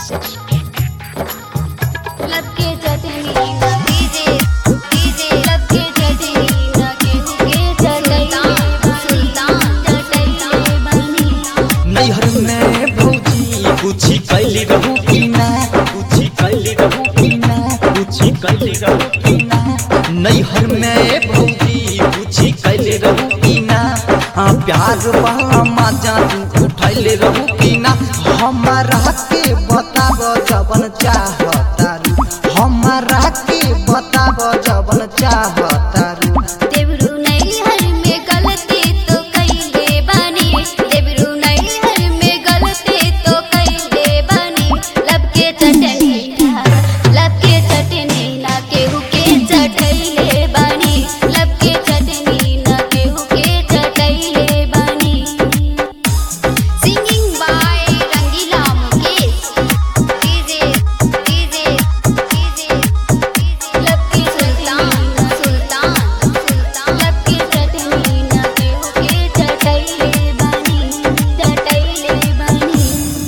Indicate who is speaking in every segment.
Speaker 1: लब के चटनी ना DJ DJ लब के चटनी ना केहू के चटैले सुल्तान चटैले बनी
Speaker 2: नैहर में भौजी कुछी कैली रहू की ना कुछी कैली रहू की ना कुछी कैली रहू की ना नैहर में भौजी कुछी कैली रहू की ना हाँ प्यार वाला मजा तू उठैले रहू की ना हमारा के बताब जबन चाहतारू हमारा के बताब जबन चाहतारू
Speaker 1: देवरू नैहर में गलती तो कइले बानी देवरू नैहर में गलती तो कइले बानी लब के चटनी लब के चटनी ना केहू के चटैले बानी लब के चटनी ना केहू के चटैले बानी singing by Rangila Mukesh DJ DJ DJ लब की सुल्तान सुल्तान सुल्तान लब की चटनी ना केहू के चटैले बानी चटैले बानी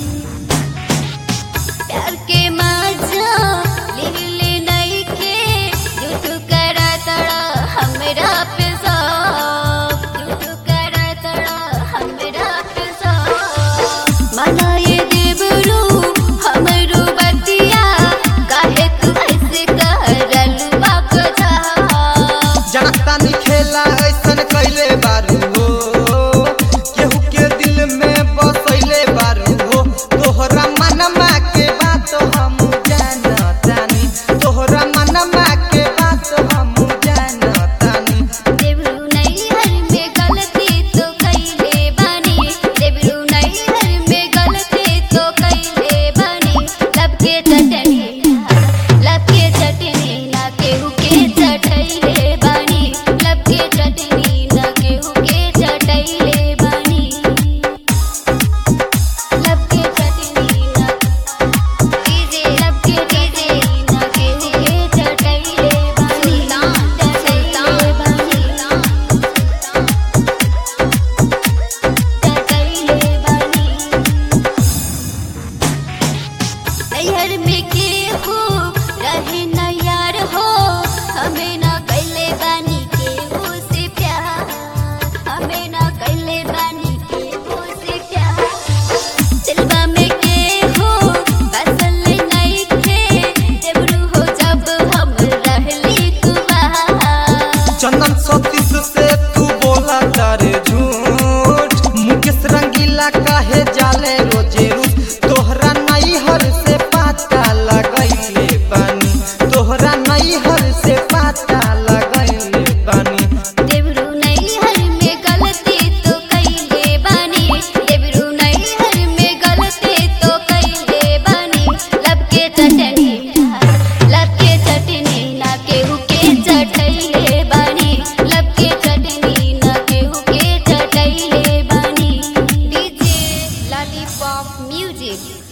Speaker 1: प्यार के मजा लिले नहीं के झूठ करा तड़ा हमरा पे सब झूठ करा तड़ा हमरा पे सब मनाए देवरू हमरो बतिया काहे तू ऐसे कहरल बाकजा
Speaker 2: जनता नी खेला ऐसन कैले बारू हो केहू के दिल में बसैले बारू हो तोहरा मनमा के बात हम जानतानी तोहरा मनमा के बात हम जानतानी
Speaker 1: देवरू नैहर में गलती तो कइले बानी देवरू नैहर में गलती तो कइले बानी लब के चटनी लब के चटनी ना केहू के चटैले बानी लब के चटनी ना केहू के चटैले बानी लब के चटनी ना डीजे लब के डीजे ना केहू के चटैले बानी चटैले बानी चटैले बानी नैहर में केहू रहे न यार हो हमें न कैले बानी केहू से प्यार हमें न कैले बानी केहू से प्यार दिलवा में केहू बसल नहीं थे देवरू हो जब हम रहली कुमार
Speaker 2: चंदन सतीश से तू बोला तारे झूठ मुकेश रंगीला काहे जाले रोजे रूस तोहरा नैहर से पाता लगैले बानी तोहरा नैहर से पाता लगैले बानी
Speaker 1: देवरू नैहर में गलती तो कइले बानी देवरू नैहर में गलती तो कइले बानी लब के चटनी लब के चटनी ना केहू के चटैले बानी लब के चटनी ना केहू के चटैले बानी डीजे लॉलीपॉप म्यूजिक